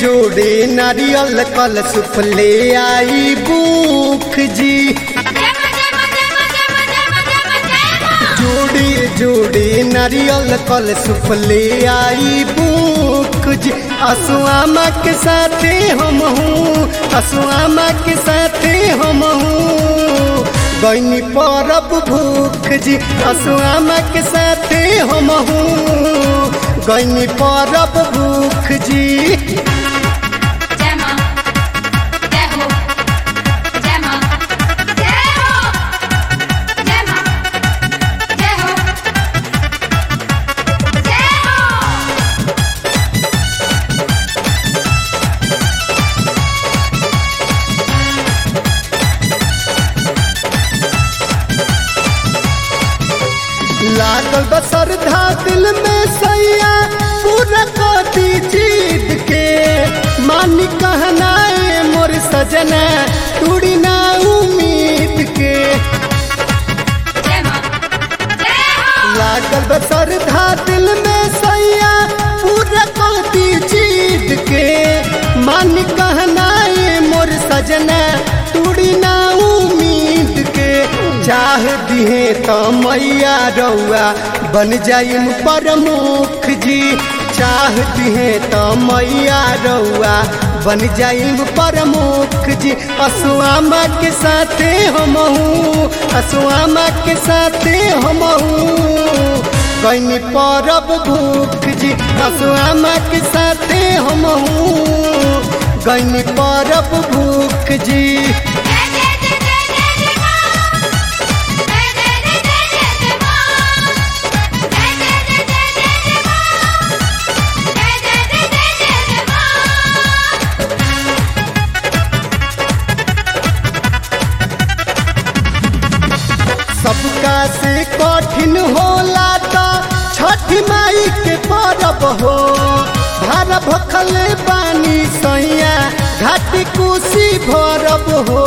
जोड़े नारियल कल सुफले आई बुख जी जोड़े जोड़े नारियल कल सुफले आई बुख जी असुआमा के साथे हम हूँ असुआमा के साथे हम हूँ गैनी परब भूख जी असुआमा के साथे हम हूँ गैनी परब भूख जी लागल बसरधा दिल में सैया पूरा कती जीत के मानी कहनाए मोर सजना टूड़ी ना उम्मीद के लागल बसरधा दिल में सैया पूरा कती जीत के मानी कहनाए मोर सजना टूड़ी ना उम्मीद के चाह दिहे तो मैया रउआ बन जाइम प्रमुख जी चाह दिहे तो मैया रउआ बन जाइम प्रमुख जी असुआमा के साथे हम हूँ असुआमा के साथे हम हूँ गैनी परब भूख जी असुआमा के साथे हम हूँ गैनी परब भूख जी सबका से कठिन होला तो छठ माई के परब हो भार भखल पानी सैया घाट कुशी भरब हो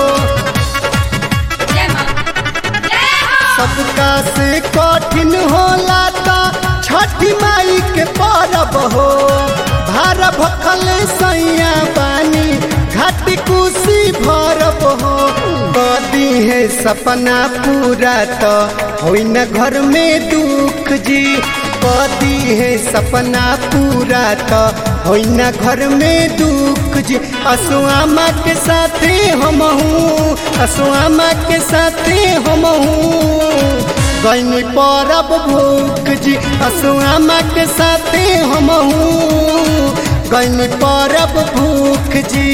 सबका से कठिन होला तो छठ माई के परब हो भार भखल सैया पानी घाट कुशी भरब हो कदी है सपना पूरा तो हो न घर में दुख जी कदी है सपना पूरा तो हो न घर में दुख जी असुआमा के साथे हम हूँ असुआमा के साथे हम हूँ गैनी परब भूख जी असुआमा के साथे हम हूँ गैनी परब भूख जी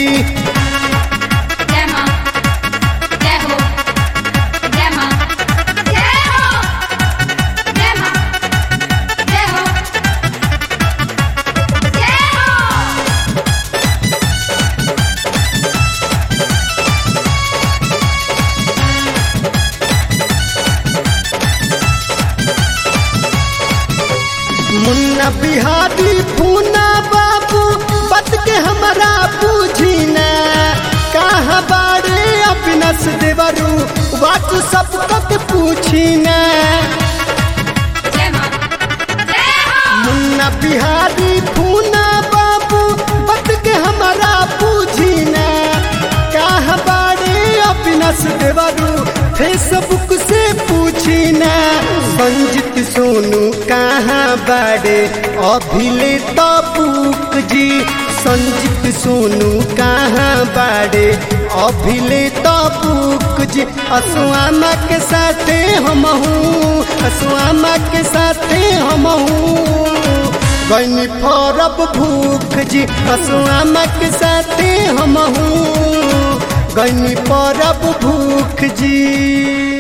मुन्ना बिहारी पूना बाबू बत के हमारा पूछी ना कहाँ बाड़े अविनाश देवरू बात सब तक पूछी ना मुन्ना बिहारी पूना बाबू बत के हमारा पूछी ना कहाँ बाड़े अविनाश देवरू फेसबुक से पूछी ना संजित सोनू कहाँ बाड़े अभिले तबुक जी संजित सोनू कहाँ बाड़े अभिले तबुक जी असुआमा के साथे हम हूँ असुआमा के साथे हम हूँ गैनी फरब भूख जी असुआमा के साथे हम हूँ गैनी परब भूख जी